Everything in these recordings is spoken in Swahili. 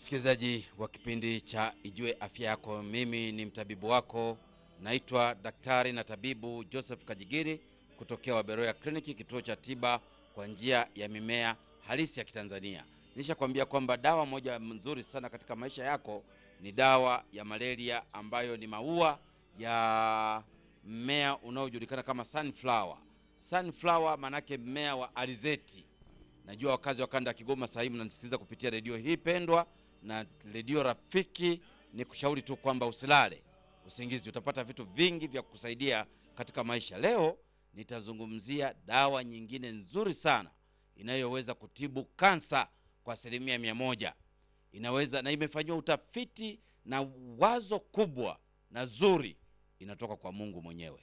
Msikilizaji wa kipindi cha Ijue Afya Yako, mimi ni mtabibu wako, naitwa daktari na tabibu Joseph Kajigiri kutokea Waberoya Kliniki, kituo cha tiba kwa njia ya mimea halisi ya Kitanzania. Nishakwambia kwamba dawa moja nzuri sana katika maisha yako ni dawa ya malaria ambayo ni maua ya mmea unaojulikana kama sunflower. Sunflower maanake mmea wa alizeti. Najua wakazi wa kanda ya Kigoma sasa hivi mnanisikiliza kupitia redio hii pendwa na redio rafiki. Ni kushauri tu kwamba usilale usingizi, utapata vitu vingi vya kukusaidia katika maisha. Leo nitazungumzia dawa nyingine nzuri sana inayoweza kutibu kansa kwa asilimia mia moja. Inaweza na imefanyiwa utafiti na wazo kubwa na zuri, inatoka kwa Mungu mwenyewe.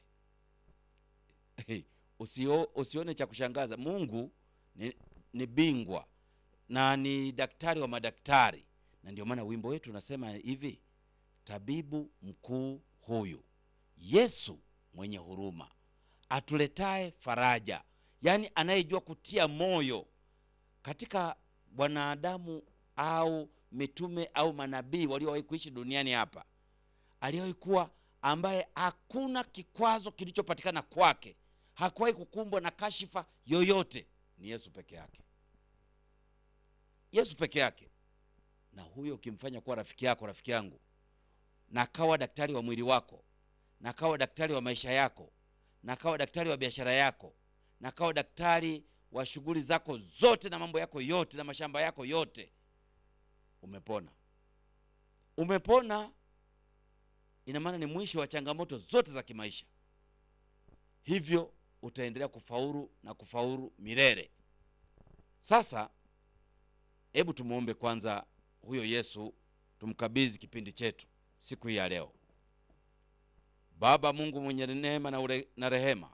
Usio, usione cha kushangaza. Mungu ni, ni bingwa na ni daktari wa madaktari, na ndio maana wimbo wetu unasema hivi, tabibu mkuu huyu Yesu mwenye huruma atuletae faraja, yaani anayejua kutia moyo katika wanadamu au mitume au manabii waliowahi kuishi duniani hapa, aliwahi kuwa ambaye hakuna kikwazo kilichopatikana kwake, hakuwahi kukumbwa na kashifa yoyote, ni Yesu peke yake. Yesu peke yake. Na huyo ukimfanya kuwa rafiki yako, rafiki yangu, na akawa daktari wa mwili wako, na akawa daktari wa maisha yako, na akawa daktari wa biashara yako, na akawa daktari wa shughuli zako zote na mambo yako yote na mashamba yako yote, umepona. Umepona ina maana ni mwisho wa changamoto zote za kimaisha, hivyo utaendelea kufaulu na kufaulu milele. Sasa hebu tumuombe kwanza huyo Yesu, tumkabidhi kipindi chetu siku hii ya leo. Baba Mungu mwenye neema na, ure, na rehema,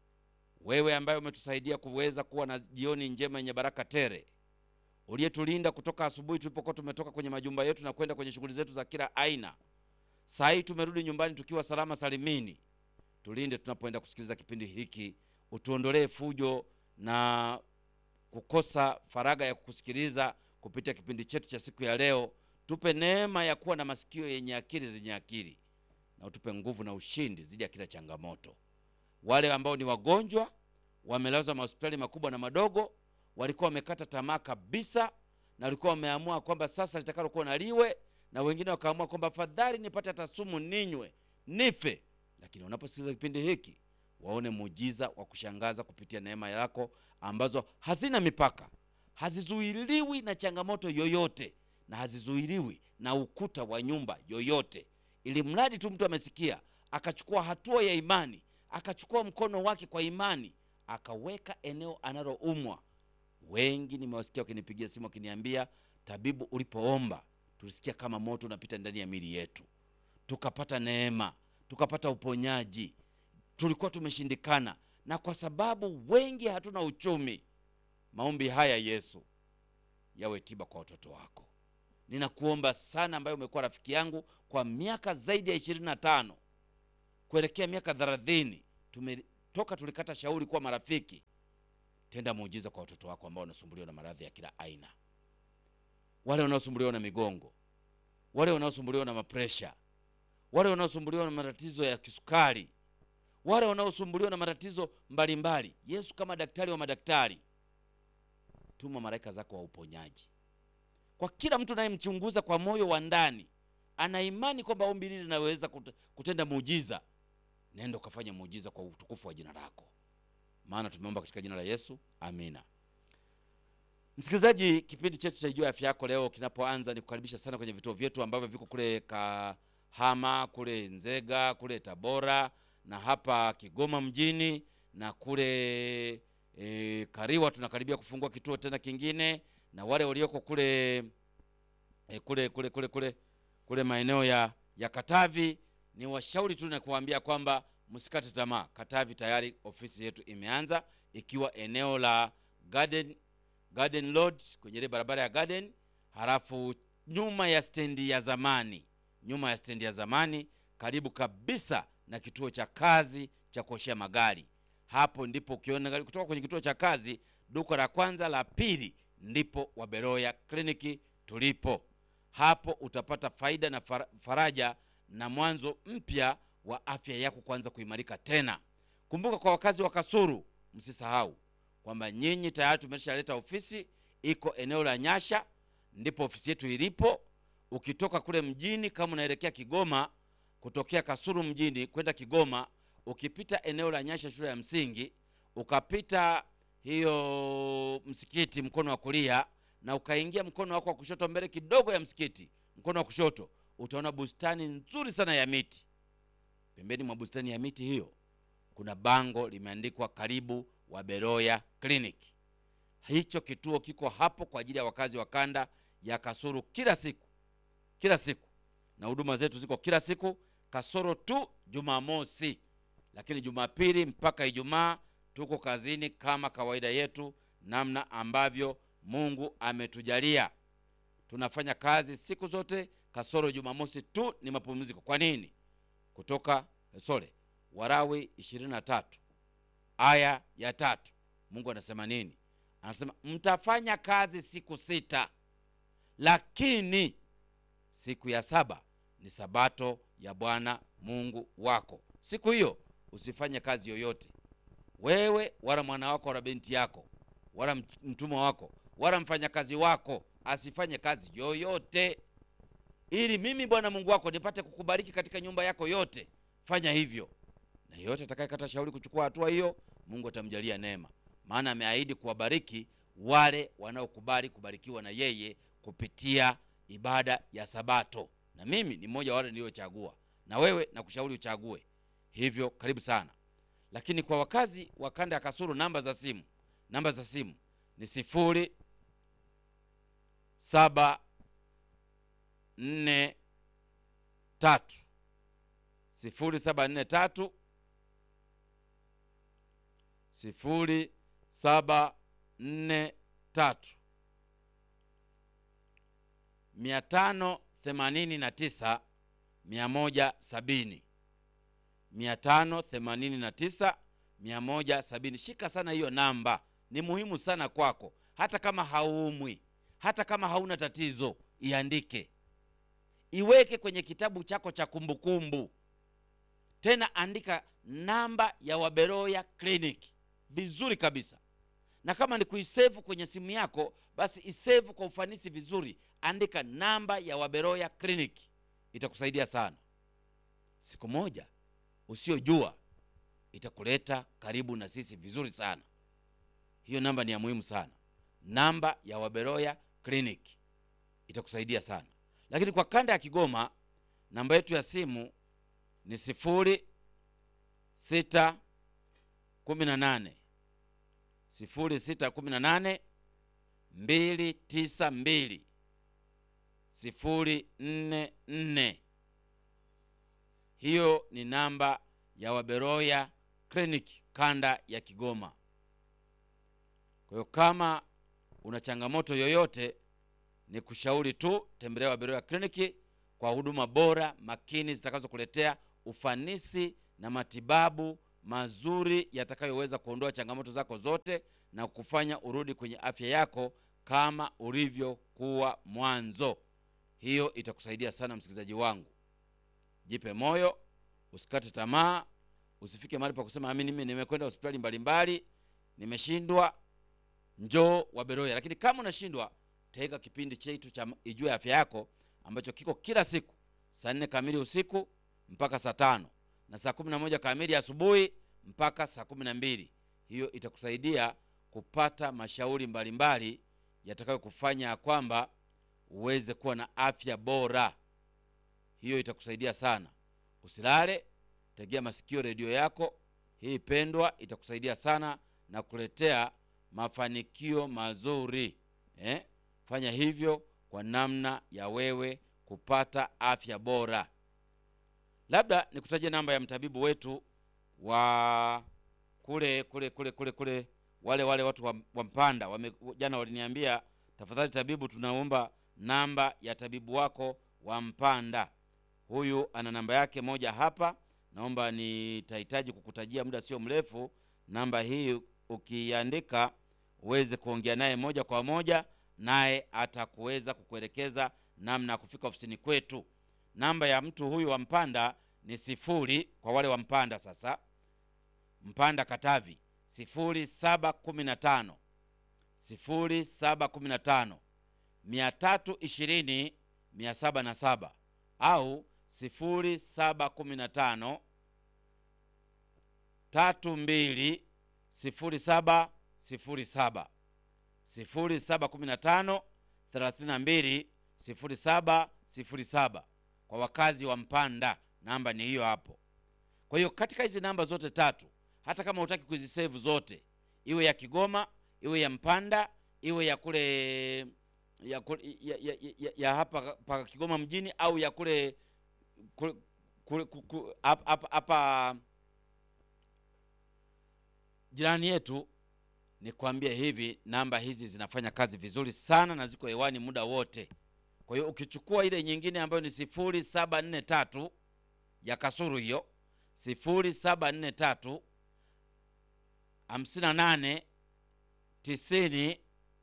wewe ambaye umetusaidia kuweza kuwa na jioni njema yenye baraka tere, uliyetulinda kutoka asubuhi tulipokuwa tumetoka kwenye majumba yetu na kwenda kwenye shughuli zetu za kila aina. Saa hii tumerudi nyumbani tukiwa salama salimini. Tulinde tunapoenda kusikiliza kipindi hiki, utuondolee fujo na kukosa faraga ya kukusikiliza kupitia kipindi chetu cha siku ya leo. Tupe neema ya kuwa na masikio yenye akili zenye akili, na utupe nguvu na ushindi dhidi ya kila changamoto. Wale ambao ni wagonjwa wamelazwa mahospitali makubwa na madogo, walikuwa wamekata tamaa kabisa, na walikuwa wameamua kwamba sasa litakalokuwa na liwe, na wengine wakaamua kwamba fadhali nipate hata sumu ninywe nife. Lakini unaposikiliza kipindi hiki, waone muujiza wa kushangaza kupitia neema yako ambazo hazina mipaka, hazizuiliwi na changamoto yoyote, na hazizuiliwi na ukuta wa nyumba yoyote, ili mradi tu mtu amesikia akachukua hatua ya imani, akachukua mkono wake kwa imani, akaweka eneo analoumwa. Wengi nimewasikia wakinipigia simu wakiniambia, tabibu, ulipoomba tulisikia kama moto unapita ndani ya mili yetu, tukapata neema, tukapata uponyaji. Tulikuwa tumeshindikana, na kwa sababu wengi hatuna uchumi, maombi haya Yesu yawe tiba kwa watoto wako. Ninakuomba sana, ambaye umekuwa rafiki yangu kwa miaka zaidi ya ishirini na tano kuelekea miaka thelathini, tumetoka tulikata shauri kuwa marafiki. Tenda muujiza kwa watoto wako ambao wanasumbuliwa na maradhi ya kila aina, wale wanaosumbuliwa na migongo, wale wanaosumbuliwa na mapresha, wale wanaosumbuliwa na matatizo ya kisukari, wale wanaosumbuliwa na matatizo mbalimbali. Yesu kama daktari wa madaktari, tuma malaika zako wa uponyaji kwa kila mtu anayemchunguza kwa moyo wa ndani, ana imani kwamba ombi hili linaweza kutenda muujiza. Nenda ukafanya muujiza kwa utukufu wa jina lako, maana tumeomba katika jina la Yesu, amina. Msikilizaji, kipindi chetu cha Ijue Afya Yako leo kinapoanza, ni kukaribisha sana kwenye vituo vyetu ambavyo viko kule Kahama, kule Nzega, kule Tabora na hapa Kigoma mjini na kule e, Kariwa tunakaribia kufungua kituo tena kingine, na wale walioko kule e, kule kule kule kule kule maeneo ya ya Katavi ni washauri tu na kuambia kwamba msikate tamaa. Katavi tayari ofisi yetu imeanza ikiwa eneo la Garden Garden Road kwenye ile barabara ya Garden, halafu nyuma ya stendi ya zamani, nyuma ya stendi ya zamani, karibu kabisa na kituo cha kazi cha kuoshea magari. Hapo ndipo ukiona gari kutoka kwenye kituo cha kazi, duka la kwanza la pili, ndipo Waberoya kliniki tulipo. hapo utapata faida na fara- faraja na mwanzo mpya wa afya yako kuanza kuimarika tena. Kumbuka kwa wakazi wa Kasulu, msisahau kwamba nyinyi tayari tumeshaleta ofisi, iko eneo la Nyasha, ndipo ofisi yetu ilipo. Ukitoka kule mjini, kama unaelekea Kigoma, kutokea Kasulu mjini kwenda Kigoma, ukipita eneo la Nyasha shule ya msingi, ukapita hiyo msikiti mkono wa kulia, na ukaingia mkono wako wa kushoto mbele kidogo ya msikiti, mkono wa kushoto, utaona bustani nzuri sana ya miti. Pembeni mwa bustani ya miti hiyo kuna bango limeandikwa karibu Waberoya Clinic. Hicho kituo kiko hapo kwa ajili ya wakazi wa kanda ya Kasulu kila siku, kila siku, na huduma zetu ziko kila siku, kasoro tu Jumamosi, lakini Jumapili mpaka Ijumaa tuko kazini kama kawaida yetu, namna ambavyo Mungu ametujalia. Tunafanya kazi siku zote, kasoro Jumamosi tu ni mapumziko. Kwa nini? Kutoka sole Warawi 23 aya ya tatu, Mungu anasema nini? Anasema mtafanya kazi siku sita, lakini siku ya saba ni sabato ya Bwana Mungu wako. Siku hiyo usifanye kazi yoyote, wewe wala mwana wako wala binti yako wala mtumwa wako wala mfanyakazi wako asifanye kazi yoyote, ili mimi Bwana Mungu wako nipate kukubariki katika nyumba yako yote. Fanya hivyo, na yeyote atakayekata shauri kuchukua hatua hiyo, Mungu atamjalia neema, maana ameahidi kuwabariki wale wanaokubali kubarikiwa na yeye kupitia ibada ya Sabato, na mimi ni mmoja wa wale niliochagua, na wewe nakushauri uchague hivyo. Karibu sana. Lakini kwa wakazi wa kanda ya Kasulu, namba za simu namba za simu ni sifuri saba nne tatu sifuri saba nne tatu sifuri saba nne tatu mia tano themanini na tisa mia moja sabini mia tano themanini na tisa mia moja sabini. Shika sana hiyo namba, ni muhimu sana kwako. Hata kama hauumwi, hata kama hauna tatizo, iandike, iweke kwenye kitabu chako cha kumbukumbu. Tena andika namba ya Waberoya Clinic vizuri kabisa, na kama ni kuisevu kwenye simu yako, basi isevu kwa ufanisi vizuri. Andika namba ya Waberoya Clinic, itakusaidia sana. Siku moja usiojua itakuleta karibu na sisi vizuri sana. Hiyo namba ni ya muhimu sana, namba ya Waberoya Clinic itakusaidia sana. Lakini kwa kanda ya Kigoma, namba yetu ya simu ni sifuri sita kumi na nane sifuri sita kumi na nane mbili tisa mbili sifuri nne nne. Hiyo ni namba ya Waberoya Clinic kanda ya Kigoma. Kwa hiyo kama una changamoto yoyote, ni kushauri tu tembelea Waberoya Clinic kwa huduma bora makini zitakazokuletea ufanisi na matibabu mazuri yatakayoweza kuondoa changamoto zako zote na kufanya urudi kwenye afya yako kama ulivyokuwa mwanzo. Hiyo itakusaidia sana msikilizaji wangu. Jipe moyo, usikate tamaa, usifike mahali pa kusema amini, mimi nimekwenda hospitali mbalimbali nimeshindwa. Njoo Waberoya. Lakini kama unashindwa, tega kipindi chetu cha Ijue Afya Yako ambacho kiko kila siku saa nne kamili usiku mpaka saa tano na saa kumi na moja kamili asubuhi mpaka saa kumi na mbili. Hiyo itakusaidia kupata mashauri mbalimbali yatakayokufanya ya kwamba uweze kuwa na afya bora. Hiyo itakusaidia sana. Usilale, tegea masikio redio yako hii pendwa, itakusaidia sana na kuletea mafanikio mazuri eh? Fanya hivyo kwa namna ya wewe kupata afya bora. Labda nikutajie namba ya mtabibu wetu wa kule kule kule kule kule, wale wale watu wa, wa Mpanda wame, jana waliniambia tafadhali tabibu, tunaomba namba ya tabibu wako wa Mpanda. Huyu ana namba yake moja hapa, naomba nitahitaji kukutajia muda sio mrefu. Namba hii ukiandika uweze kuongea naye moja kwa moja, naye atakuweza kukuelekeza namna ya kufika ofisini kwetu. Namba ya mtu huyu wa Mpanda ni sifuri, kwa wale wa Mpanda sasa, Mpanda Katavi, sifuri saba kumi na tano sifuri saba kumi na tano mia tatu ishirini mia saba na saba au sifuri saba kumi na tano tatu mbili sifuri saba sifuri saba sifuri saba kumi na tano thelathini na mbili sifuri saba sifuri saba kwa wakazi wa Mpanda, namba ni hiyo hapo. Kwa hiyo katika hizi namba zote tatu, hata kama hutaki kuzisave zote, iwe ya Kigoma, iwe ya Mpanda, iwe ya kule ya, kule, ya, ya, ya, ya hapa pa Kigoma mjini au ya kule kule, kule, kule, hapa, hapa, hapa jirani yetu, ni kuambia hivi, namba hizi zinafanya kazi vizuri sana na ziko hewani muda wote. Kwa hiyo ukichukua ile nyingine ambayo ni sifuri saba nne tatu ya Kasuru hiyo sifuri saba nne tatu hamsini na nane tisini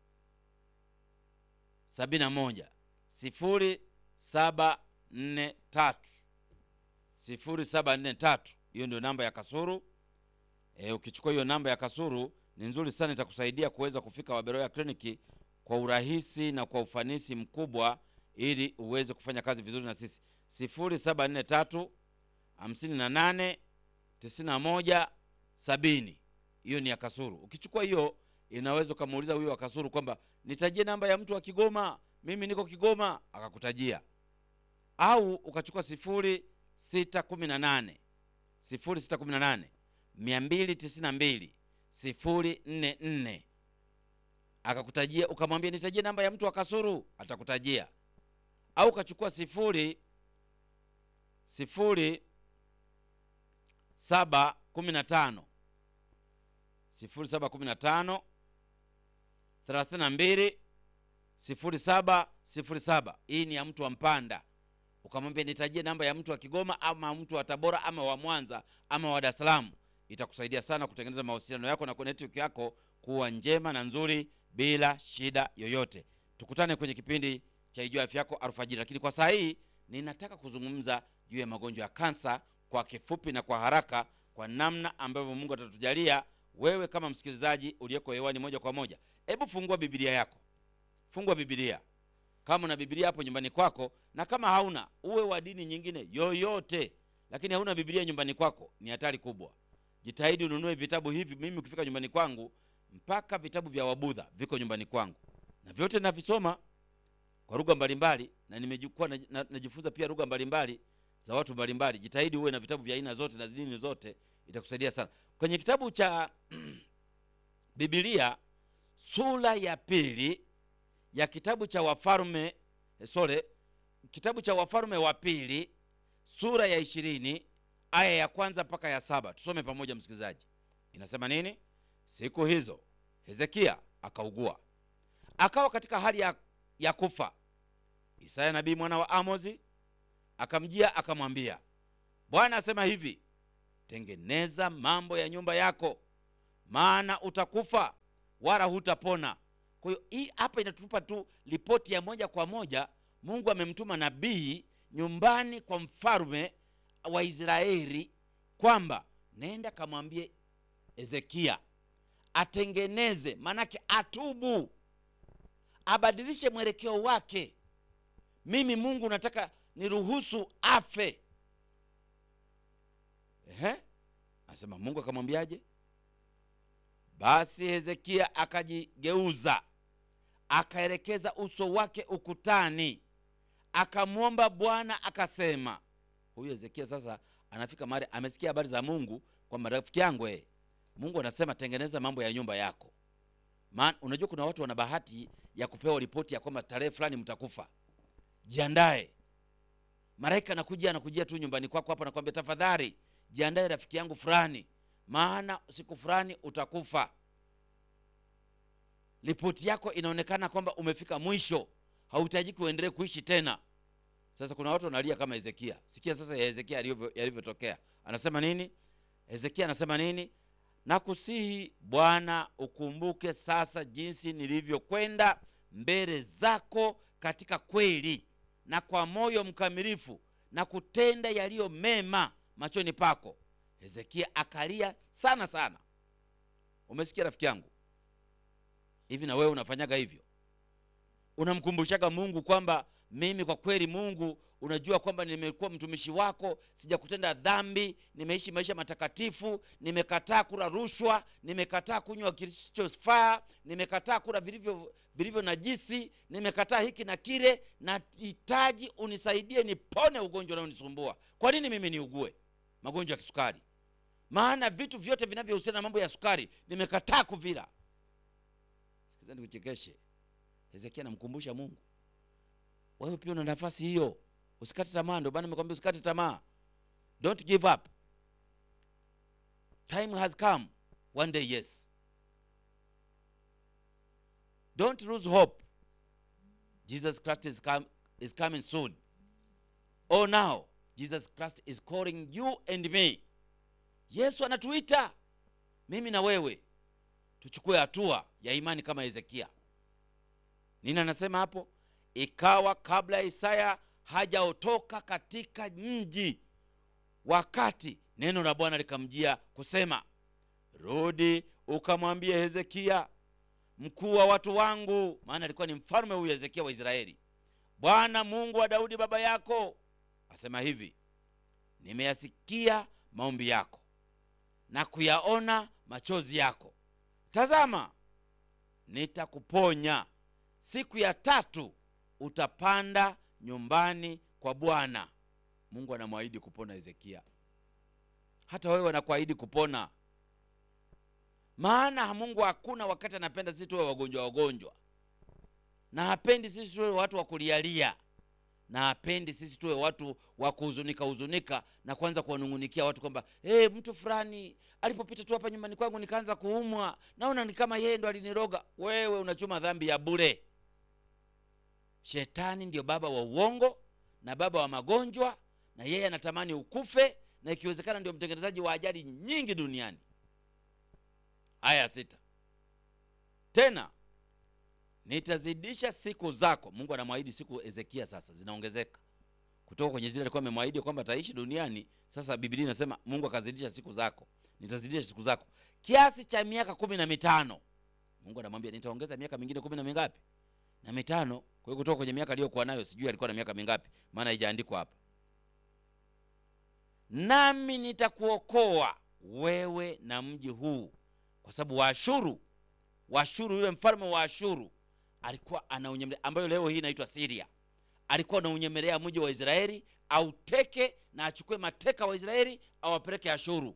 sabini na moja sifuri saba nne tatu sifuri saba nne tatu hiyo ndio namba ya Kasuru. E, ukichukua hiyo namba ya Kasuru ni nzuri sana, itakusaidia kuweza kufika Waberoya kliniki kwa urahisi na kwa ufanisi mkubwa, ili uweze kufanya kazi vizuri na sisi. sifuri saba nne tatu hamsini na nane tisini na moja sabini hiyo ni ya Kasuru. Ukichukua hiyo inaweza ukamuuliza huyo wa Kasuru kwamba nitajie namba ya mtu wa Kigoma, mimi niko Kigoma, akakutajia. Au ukachukua sifuri sita kumi na nane sifuri sita kumi na nane mia mbili tisini na mbili sifuri nne nne akakutajia, ukamwambia nitajie namba ya mtu wa Kasuru, atakutajia. Au ukachukua sifuri sifuri saba kumi na tano sifuri saba kumi na tano thelathini na mbili sifuri saba sifuri saba hii ni ya mtu wa Mpanda. Ukamwambia nitajie namba ya mtu wa Kigoma ama mtu wa Tabora ama wa Mwanza ama wa Dar es Salaam. Itakusaidia sana kutengeneza mawasiliano yako na network yako kuwa njema na nzuri bila shida yoyote. Tukutane kwenye kipindi cha Ijua Afya Yako alfajiri, lakini kwa saa hii ninataka kuzungumza juu ya magonjwa ya kansa kwa kifupi na kwa haraka, kwa namna ambavyo Mungu atatujalia wewe kama msikilizaji uliyeko hewani moja kwa moja. Hebu fungua Biblia yako, fungua Biblia kama una Biblia hapo nyumbani kwako, na kama hauna, uwe wa dini nyingine yoyote, lakini hauna Biblia nyumbani kwako, ni hatari kubwa. Jitahidi ununue vitabu hivi. Mimi ukifika nyumbani kwangu, mpaka vitabu vya Wabudha viko nyumbani kwangu, na vyote navisoma kwa lugha mbalimbali, na nimejikuwa najifunza na pia lugha mbalimbali za watu mbalimbali. Jitahidi uwe na vitabu vya aina zote na dini zote, itakusaidia sana. Kwenye kitabu cha Biblia sura ya pili ya kitabu cha Wafalme sore, kitabu cha Wafalme wa pili sura ya ishirini aya ya kwanza mpaka ya saba tusome pamoja, msikilizaji. Inasema nini? Siku hizo Hezekia akaugua, akawa katika hali ya, ya kufa. Isaya nabii mwana wa Amozi akamjia akamwambia, Bwana asema hivi, tengeneza mambo ya nyumba yako, maana utakufa wala hutapona. Kwa hiyo hii hapa inatupa tu ripoti ya moja kwa moja. Mungu amemtuma nabii nyumbani kwa mfalme wa Israeli kwamba nenda kamwambie Hezekia atengeneze, manake atubu, abadilishe mwelekeo wake. Mimi Mungu nataka niruhusu afe. Ehe, anasema Mungu akamwambiaje? Basi Hezekia akajigeuza akaelekeza uso wake ukutani, akamwomba Bwana akasema. Huyu Hezekia sasa anafika mahali amesikia habari za Mungu kwamba rafiki yangu, eh, Mungu anasema tengeneza mambo ya nyumba yako. Maana unajua kuna watu wana bahati ya kupewa ripoti ya kwamba tarehe fulani mtakufa, jiandae. Malaika anakuja anakujia tu nyumbani kwako hapa, nakwambia tafadhali jiandae rafiki yangu fulani, maana siku fulani utakufa. Ripoti yako inaonekana kwamba umefika mwisho, hauhitaji kuendelee kuishi tena. Sasa kuna watu wanalia kama Hezekia. Sikia sasa ya Hezekia yalivyotokea. Anasema nini? Hezekia anasema nini? Nakusihi Bwana, ukumbuke sasa jinsi nilivyokwenda mbele zako katika kweli. na kwa moyo mkamilifu na kutenda yaliyo mema machoni pako. Hezekia akalia sana sana. Umesikia rafiki yangu? Hivi na wewe unafanyaga hivyo? Unamkumbushaga Mungu kwamba mimi kwa kweli, Mungu, unajua kwamba nimekuwa mtumishi wako, sijakutenda dhambi, nimeishi maisha matakatifu, nimekataa kula rushwa, nimekataa kunywa kisichofaa, nimekataa kula vilivyo vilivyo najisi, nimekataa hiki na kile, nahitaji unisaidie nipone ugonjwa unaonisumbua. Kwa nini mimi niugue magonjwa ya kisukari? Maana vitu vyote vinavyohusiana na mambo ya sukari nimekataa kuvila. Sikiza nikuchekeshe. Hezekia anamkumbusha Mungu, wewe pia una nafasi hiyo, usikate tamaa. Ndio maana nimekwambia usikate tamaa, don't give up. Time has come one day, yes. Don't lose hope. Jesus Christ is, come, is coming soon. Oh, now Jesus Christ is calling you and me. Yesu anatuita mimi na wewe tuchukue hatua ya imani kama Hezekia. Nini anasema hapo? Ikawa kabla ya Isaya hajaotoka katika mji, wakati neno la Bwana likamjia kusema, rudi ukamwambie Hezekia mkuu wa watu wangu, maana alikuwa ni mfalme huyu Hezekia wa Israeli, Bwana Mungu wa Daudi baba yako asema hivi, nimeyasikia maombi yako na kuyaona machozi yako. Tazama, nitakuponya. Siku ya tatu utapanda nyumbani kwa Bwana. Mungu anamwahidi kupona Hezekia. Hata wewe anakuahidi kupona, maana Mungu hakuna wakati anapenda sisi tuwe wagonjwa wagonjwa, na hapendi sisi tuwe watu wa kulialia, na hapendi sisi tuwe watu wa kuhuzunika huzunika na kuanza kuwanung'unikia watu kwamba hey, mtu fulani alipopita tu hapa nyumbani kwangu nikaanza kuumwa, naona ni kama yeye ndo aliniroga. Wewe unachuma dhambi ya bure. Shetani ndio baba wa uongo na baba wa magonjwa, na yeye anatamani ukufe, na ikiwezekana ndio mtengenezaji wa ajali nyingi duniani. Aya sita, tena nitazidisha siku zako. Mungu anamwahidi siku Hezekia sasa zinaongezeka kutoka kwenye zile alikuwa amemwahidi kwamba ataishi duniani. Sasa Biblia inasema Mungu akazidisha siku zako, nitazidisha siku zako kiasi cha miaka kumi na mitano. Mungu anamwambia nitaongeza miaka mingine kumi na mingapi? Na mitano. Kwa hiyo kutoka kwenye miaka aliyokuwa nayo, sijui alikuwa na miaka mingapi, maana haijaandikwa hapa. Nami nitakuokoa wewe na mji huu, kwa sababu Waashuru, Waashuru, yule mfalme wa Ashuru alikuwa anaunyemelea, ambayo leo hii inaitwa Syria alikuwa anaunyemelea mji wa Israeli auteke na achukue mateka wa Israeli awapeleke Ashuru.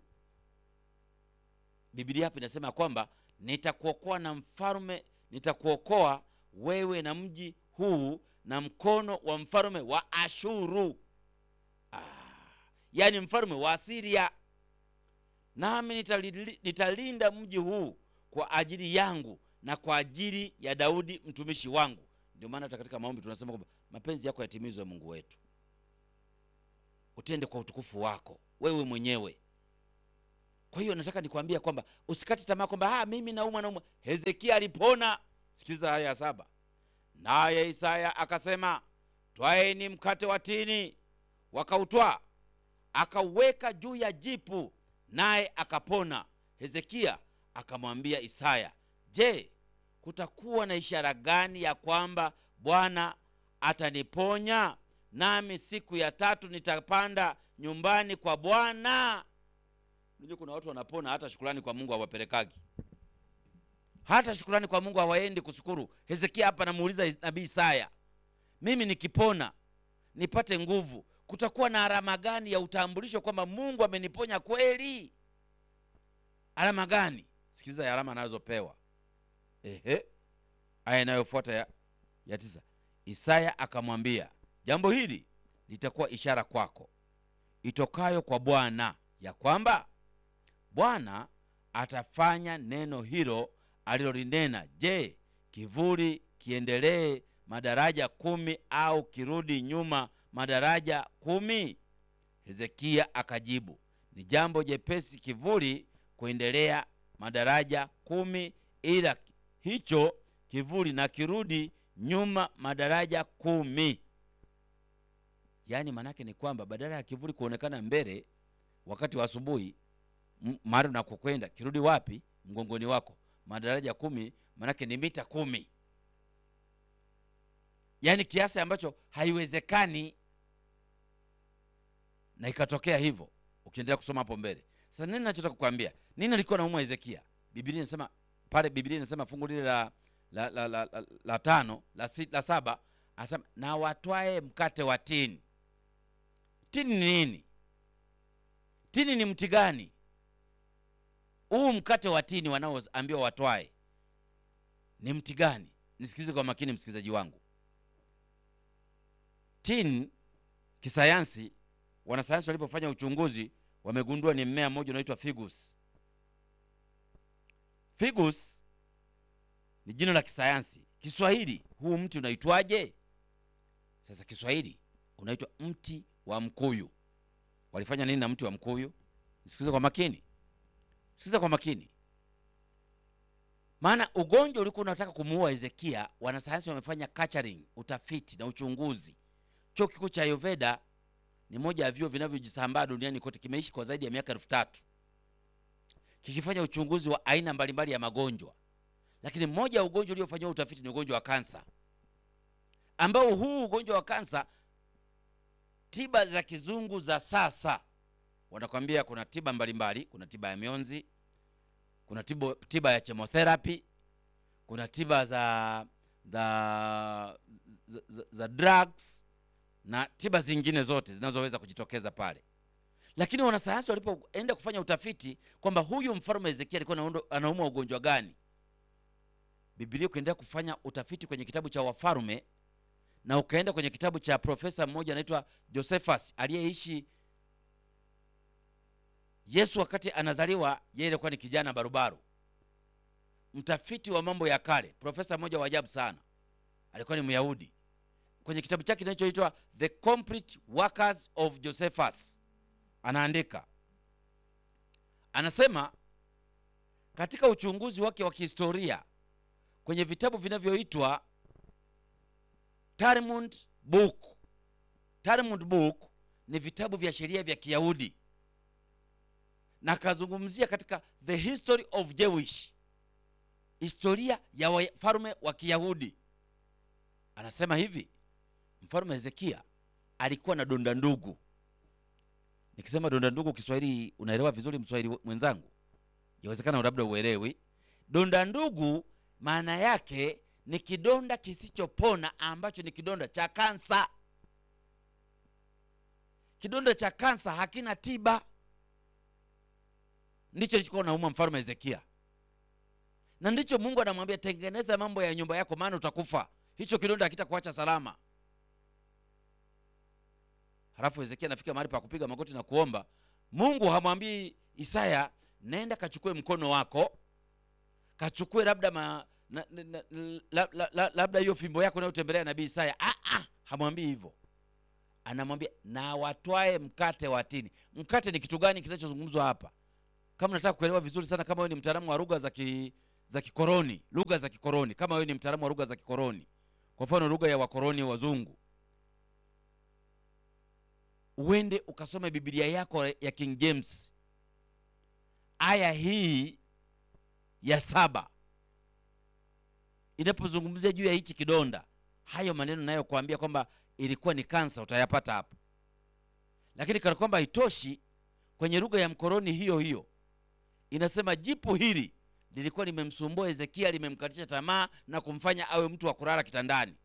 Biblia hapa inasema kwamba nitakuokoa na mfalme, nitakuokoa wewe na mji huu na mkono wa mfalme wa Ashuru. Ah, yaani mfalme wa Asiria. Nami nitalili- nitalinda mji huu kwa ajili yangu na kwa ajili ya Daudi mtumishi wangu. Ndio maana hata katika maombi tunasema kwamba mapenzi yako yatimizwe, Mungu wetu, utende kwa utukufu wako wewe mwenyewe. Kwa hiyo nataka nikwambia kwamba usikate tamaa kwamba ah, mimi naumwa naumwa. Hezekia alipona. Sikiliza haya ya saba. Naye Isaya akasema, twaeni mkate wa tini. Wakautwaa, akauweka juu ya jipu, naye akapona. Hezekia akamwambia Isaya, je, kutakuwa na ishara gani ya kwamba Bwana ataniponya nami siku ya tatu nitapanda nyumbani kwa Bwana? Unajua kuna watu wanapona hata shukurani kwa Mungu hawapelekagi, hata shukurani kwa Mungu hawaendi kushukuru. Hezekia hapa namuuliza nabii Isaya, mimi nikipona nipate nguvu, kutakuwa na alama gani ya utambulisho kwamba Mungu ameniponya kweli? Alama gani? Sikiliza ya alama anazopewa. Ehe, aya inayofuata ya, ya tisa. Isaya akamwambia, jambo hili litakuwa ishara kwako itokayo kwa Bwana, ya kwamba Bwana atafanya neno hilo alilolinena. Je, kivuli kiendelee madaraja kumi au kirudi nyuma madaraja kumi? Hezekia akajibu, ni jambo jepesi kivuli kuendelea madaraja kumi, ila hicho kivuli na kirudi nyuma madaraja kumi. yaani maanake ni kwamba badala ya kivuli kuonekana mbele wakati wa asubuhi m- mahali unakokwenda kirudi wapi mgongoni wako madaraja kumi maanake ni mita kumi yaani kiasi ambacho haiwezekani na ikatokea hivyo ukiendelea kusoma hapo mbele sasa nini nachotaka kukwambia nini alikuwa naumwa hezekia biblia inasema pale biblia inasema fungu lile la la, la, la, la, la tano la, si, la saba anasema na watwae mkate wa tini tini ni nini tini ni mti gani huu mkate wa tini wanaoambiwa watwae ni mti gani nisikilize kwa makini msikilizaji wangu tin kisayansi wanasayansi walipofanya uchunguzi wamegundua ni mmea mmoja unaitwa figus figus ni jina la kisayansi kiswahili huu mti unaitwaje sasa kiswahili unaitwa mti wa mkuyu walifanya nini na mti wa mkuyu nisikize kwa makini sikiza kwa makini maana ugonjwa ulikuwa unataka kumuua hezekia wanasayansi wamefanya culturing utafiti na uchunguzi chuo kikuu cha ayurveda ni moja ya vyuo vinavyojisambaa duniani kote kimeishi kwa zaidi ya miaka elfu tatu kikifanya uchunguzi wa aina mbalimbali ya magonjwa lakini mmoja ya ugonjwa uliofanyiwa utafiti ni ugonjwa wa kansa ambao huu ugonjwa wa kansa tiba za kizungu za sasa wanakwambia kuna tiba mbalimbali kuna tiba ya mionzi kuna tiba, tiba ya chemotherapy kuna tiba za za, za, za, za drugs na tiba zingine zote zinazoweza kujitokeza pale lakini wanasayansi walipoenda kufanya utafiti kwamba huyu mfalme hezekia alikuwa anaundo- anaumwa ugonjwa gani biblia ukiendelea kufanya utafiti kwenye kitabu cha wafalme na ukaenda kwenye kitabu cha profesa mmoja anaitwa josephus aliyeishi yesu wakati anazaliwa yeye alikuwa ni kijana barubaru mtafiti wa mambo ya kale profesa mmoja wa ajabu sana alikuwa ni myahudi kwenye kitabu chake kinachoitwa the complete workers of josephus anaandika anasema katika uchunguzi wake wa kihistoria kwenye vitabu vinavyoitwa talmud book talmud book ni vitabu vya sheria vya kiyahudi na akazungumzia katika the history of jewish historia ya wafalme wa kiyahudi anasema hivi mfalme hezekia alikuwa na donda ndugu nikisema donda ndugu kiswahili unaelewa vizuri mswahili mwenzangu yawezekana labda uelewi donda ndugu maana yake ni kidonda kisichopona ambacho ni kidonda cha kansa kidonda cha kansa hakina tiba ndicho lichokuwa nauma mfalme hezekia na ndicho mungu anamwambia tengeneza mambo ya nyumba yako maana utakufa hicho kidonda hakitakuacha salama halafu hezekia anafika mahali pa kupiga magoti na kuomba mungu hamwambii isaya nenda kachukue mkono wako kachukue labda ma, na, na, na, la, la, la, labda hiyo fimbo yako unayotembelea nabii isaya ah, ah, hamwambii hivyo anamwambia na watwae mkate wa tini mkate ni kitu gani kinachozungumzwa hapa kama nataka kuelewa vizuri sana kama wewe ni mtaalamu wa lugha za ki, za kikoroni lugha za kikoroni kama wewe ni mtaalamu wa lugha za kikoroni kwa mfano lugha ya wakoroni wazungu uende ukasome biblia yako ya king james aya hii ya saba inapozungumzia juu ya hichi kidonda hayo maneno nayokuambia kwamba ilikuwa ni kansa utayapata hapo lakini kana kwamba haitoshi kwenye lugha ya mkoroni hiyo hiyo inasema jipu hili lilikuwa limemsumbua hezekia limemkatisha tamaa na kumfanya awe mtu wa kulala kitandani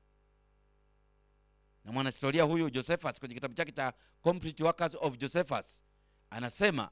na mwanahistoria huyu josephus kwenye kitabu chake cha complete workers of josephus anasema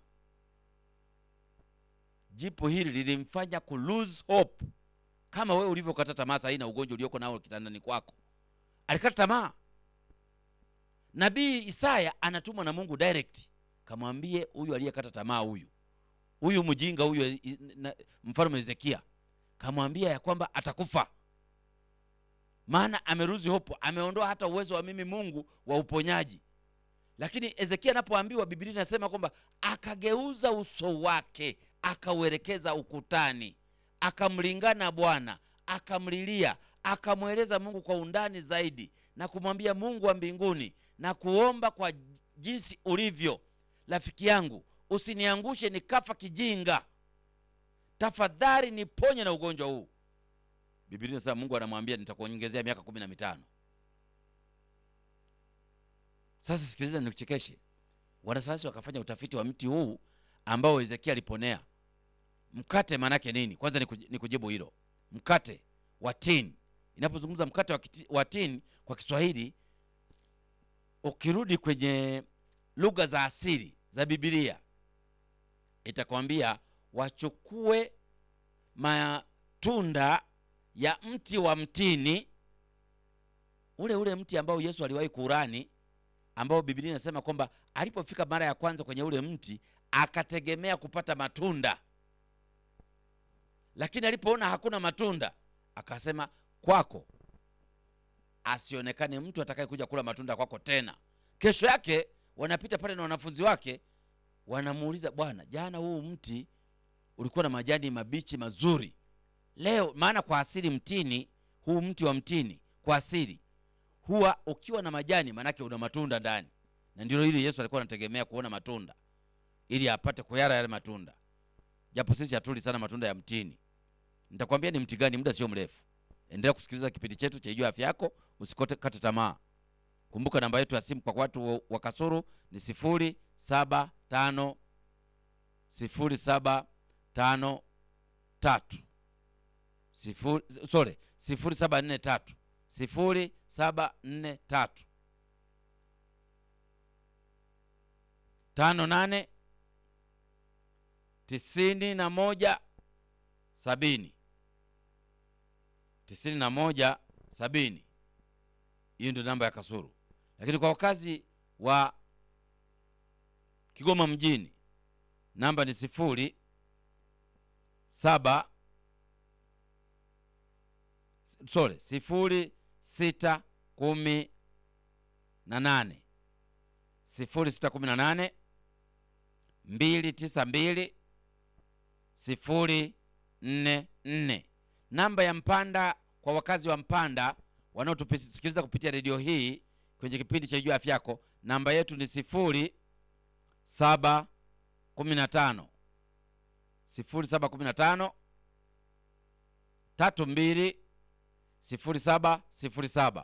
jipu hili lilimfanya ku lose hope kama wewe ulivyokata tamaa sahii na ugonjwa ulioko nao kitandani kwako alikata tamaa nabii isaya anatumwa na mungu direct kamwambie huyu aliyekata tamaa huyu huyu mjinga huyu i- i- na- mfalme hezekia kamwambia ya kwamba atakufa maana ameruzi hopo ameondoa hata uwezo wa mimi mungu wa uponyaji lakini hezekia anapoambiwa biblia inasema kwamba akageuza uso wake akauelekeza ukutani akamlingana bwana akamlilia akamweleza mungu kwa undani zaidi na kumwambia mungu wa mbinguni na kuomba kwa jinsi ulivyo. Rafiki yangu, usiniangushe nikafa kijinga, tafadhali niponye na ugonjwa huu. Biblia inasema Mungu anamwambia nitakuongezea miaka kumi na mitano. Sasa sikiliza, nikuchekeshe. Wanasayansi wakafanya utafiti wa mti huu ambao Hezekia aliponea. Mkate maanake nini? Kwanza ni kujibu hilo. Mkate wa tini, inapozungumza mkate wa tini kwa Kiswahili, ukirudi kwenye lugha za asili za Biblia itakwambia wachukue matunda ya mti wa mtini, ule ule mti ambao Yesu aliwahi kurani, ambao Biblia inasema kwamba alipofika mara ya kwanza kwenye ule mti akategemea kupata matunda, lakini alipoona hakuna matunda akasema, kwako asionekane mtu atakayekuja kula matunda kwako tena. Kesho yake wanapita pale na wanafunzi wake, wanamuuliza Bwana, jana huu mti ulikuwa na majani mabichi mazuri, leo maana kwa asili mtini huu mti wa mtini kwa asili huwa ukiwa na majani, maanake una matunda ndani, na ndilo hili Yesu alikuwa anategemea kuona matunda ili apate kuyara yale matunda, japo sisi hatuli sana matunda ya mtini. Nitakwambia ni mti gani muda sio mrefu. Endelea kusikiliza kipindi chetu cha Ijua Afya Yako, usikote kate tamaa. Kumbuka namba yetu ya simu kwa watu wa Kasuru ni sifuri saba tano sifuri saba tano tatu sifuri sorry sifuri saba nne tatu sifuri saba nne tatu tano nane tisini na moja sabini tisini na moja sabini. Hiyo ndio namba ya Kasuru, lakini kwa wakazi wa Kigoma mjini namba ni sifuri saba sorry sifuri sita kumi na nane sifuri sita kumi na nane mbili tisa mbili sifuri nne nne. Namba ya Mpanda kwa wakazi wa Mpanda wanaotusikiliza kupitia redio hii kwenye kipindi cha Ijua Afya Yako, namba yetu ni sifuri saba kumi na tano sifuri saba kumi na tano tatu mbili sifuri saba sifuri saba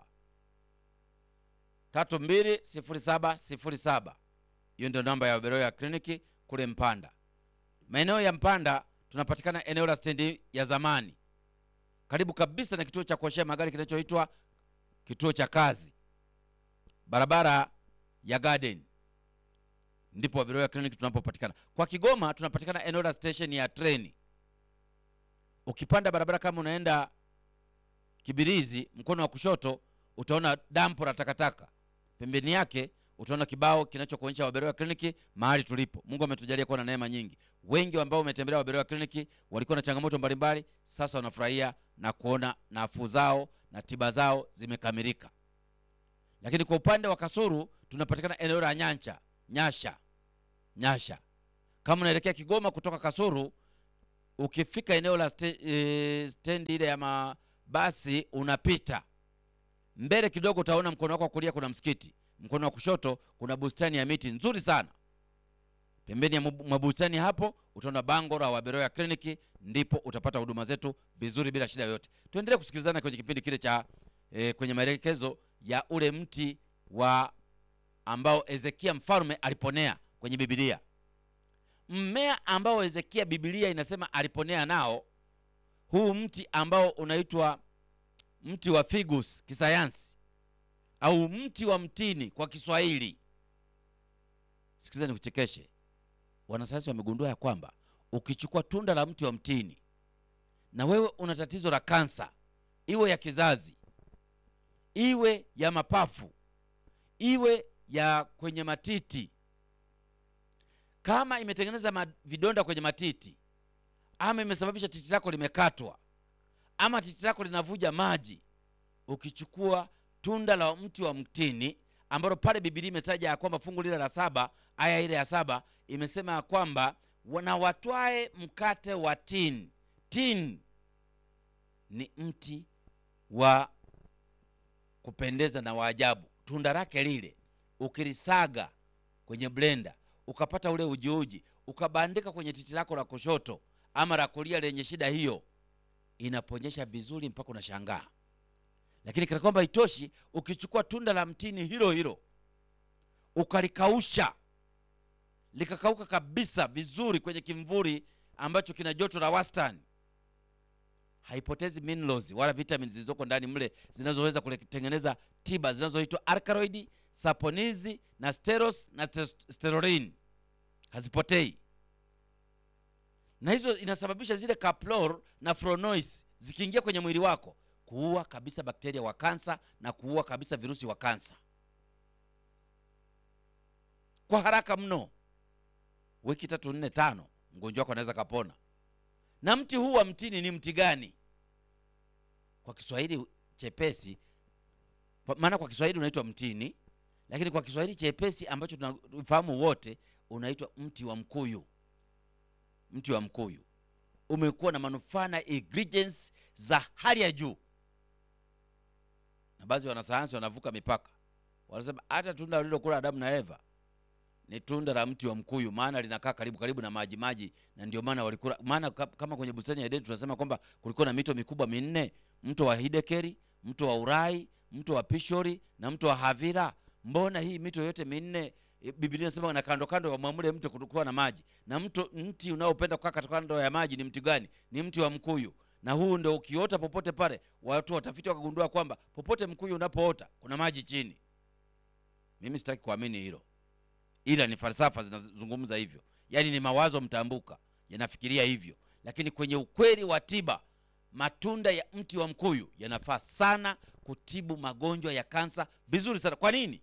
tatu mbili sifuri saba sifuri saba. Hiyo ndio namba ya Beroya kliniki kule Mpanda. Maeneo ya Mpanda tunapatikana eneo la stendi ya zamani karibu kabisa na kituo cha kuoshea magari kinachoitwa kituo cha kazi, barabara ya Garden, ndipo Beroya kliniki tunapopatikana. Kwa Kigoma tunapatikana eneo la station ya treni. Ukipanda barabara kama unaenda Kibirizi, mkono wa kushoto utaona dampo la takataka, pembeni yake utaona kibao kinachokuonyesha Waberoya kliniki mahali tulipo. Mungu ametujalia kuwa na neema nyingi. Wengi ambao umetembelea Waberoya kliniki walikuwa na changamoto mbalimbali, sasa wanafurahia na kuona nafuu zao na tiba zao zimekamilika. Lakini kwa upande wa Kasuru tunapatikana eneo la Nyancha Nyasha Nyasha. Kama unaelekea Kigoma kutoka Kasuru, ukifika eneo la ste, e, stendi ile ya mabasi unapita mbele kidogo, utaona mkono wako wa kulia kuna msikiti mkono wa kushoto kuna bustani ya miti nzuri sana. Pembeni ya mabustani hapo utaona bango la Waberoya kliniki, ndipo utapata huduma zetu vizuri bila shida yoyote. Tuendelee kusikilizana kwenye kipindi kile cha e, kwenye maelekezo ya ule mti wa ambao Hezekia mfalme aliponea kwenye Biblia, mmea ambao Hezekia Biblia inasema aliponea nao, huu mti ambao unaitwa mti wa figus kisayansi au mti wa mtini kwa Kiswahili. Sikiza nikuchekeshe, wanasayansi wamegundua ya kwamba ukichukua tunda la mti wa mtini na wewe una tatizo la kansa, iwe ya kizazi, iwe ya mapafu, iwe ya kwenye matiti, kama imetengeneza vidonda kwenye matiti, ama imesababisha titi lako limekatwa, ama titi lako linavuja maji, ukichukua tunda la mti wa mtini ambalo pale Biblia imetaja ya kwamba fungu lile la saba aya ile ya saba imesema ya kwamba na watwae mkate wa tini. Tini ni mti wa kupendeza na waajabu, tunda lake lile ukilisaga kwenye blender ukapata ule ujiuji ukabandika kwenye titi lako la kushoto ama la kulia lenye shida hiyo, inaponyesha vizuri mpaka unashangaa. Lakini kana kwamba itoshi, ukichukua tunda la mtini hilo hilo ukalikausha likakauka kabisa vizuri kwenye kimvuli ambacho kina joto la wastani, haipotezi minerals wala vitamins zilizoko ndani mle zinazoweza kutengeneza tiba zinazoitwa alkaloid, saponizi na steros na steroline, hazipotei na hizo inasababisha zile caplor na flavonoids zikiingia kwenye mwili wako kuua kabisa bakteria wa kansa na kuua kabisa virusi wa kansa kwa haraka mno. Wiki tatu nne tano, mgonjwa wako anaweza kapona. Na mti huu wa mtini ni mti gani kwa Kiswahili chepesi? Maana kwa Kiswahili unaitwa mtini, lakini kwa Kiswahili chepesi ambacho tunafahamu wote unaitwa mti wa mkuyu. Mti wa mkuyu umekuwa na manufaa na ingredients za hali ya juu, na baadhi ya wanasayansi wanavuka mipaka, wanasema hata tunda walilokula Adamu na Eva ni tunda la mti wa mkuyu, maana linakaa karibu karibu na maji maji, na ndio maana walikula. Maana kama kwenye bustani ya Edeni tunasema kwamba kulikuwa na mito mikubwa minne, mto wa Hidekeri, mto wa Urai, mto wa Pishori na mto wa Havira. Mbona hii mito yote minne Biblia inasema na kando kando wa mwamule mto kulikuwa na maji, na mto mti unaopenda kukaa katika kando ya maji ni mti gani? Ni mti wa mkuyu. Na huu ndio ukiota popote pale, watu watafiti wakagundua kwamba popote mkuyu unapoota kuna maji chini. Mimi sitaki kuamini hilo, ila ni falsafa zinazungumza hivyo, yaani ni mawazo mtambuka yanafikiria hivyo, lakini kwenye ukweli wa tiba, matunda ya mti wa mkuyu yanafaa sana kutibu magonjwa ya kansa vizuri sana. Kwa nini?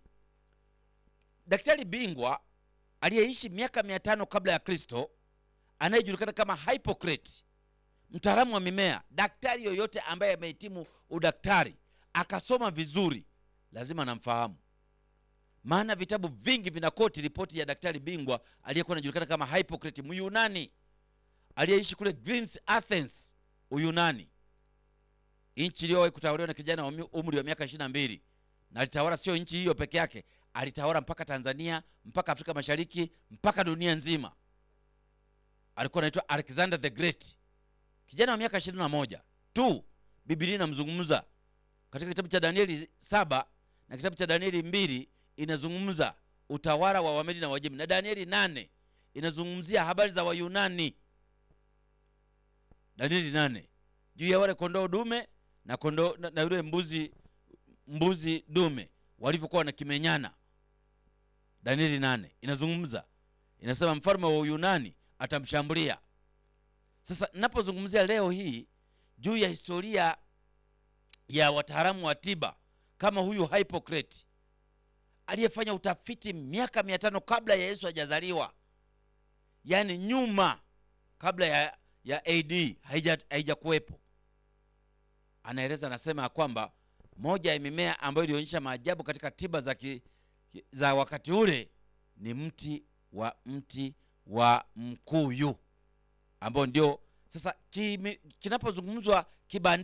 Daktari bingwa aliyeishi miaka mia tano kabla ya Kristo anayejulikana kama Hippocrates, mtaalamu wa mimea. Daktari yoyote ambaye amehitimu udaktari akasoma vizuri lazima anamfahamu, maana vitabu vingi vinakoti ripoti ya daktari bingwa aliyekuwa anajulikana kama Hippocrates, Myunani aliyeishi kule Greece, Athens, Uyunani, nchi iliyowahi kutawaliwa na kijana wa umri wa miaka ishirini na mbili na alitawala sio nchi hiyo peke yake alitawala mpaka Tanzania mpaka Afrika Mashariki mpaka dunia nzima. Alikuwa anaitwa Alexander the Great, kijana wa miaka ishirini na moja tu. Biblia inamzungumza katika kitabu cha Danieli saba na kitabu cha Danieli mbili inazungumza utawala wa Wamedi na Wajemi, na Danieli nane inazungumzia habari za Wayunani. Danieli nane juu ya wale kondoo dume na kondoo na yule mbuzi mbuzi dume walivyokuwa wanakimenyana. Danieli nane inazungumza inasema, mfalme wa Uyunani atamshambulia. Sasa ninapozungumzia leo hii juu ya historia ya wataalamu wa tiba kama huyu Hippocrates aliyefanya utafiti miaka mia tano kabla ya Yesu hajazaliwa, yaani nyuma kabla ya, ya AD haijakuwepo, anaeleza anasema ya kwamba moja ya mimea ambayo ilionyesha maajabu katika tiba za, ki, za wakati ule ni mti wa mti wa mkuyu ambao ndio sasa kinapozungumzwa kibandi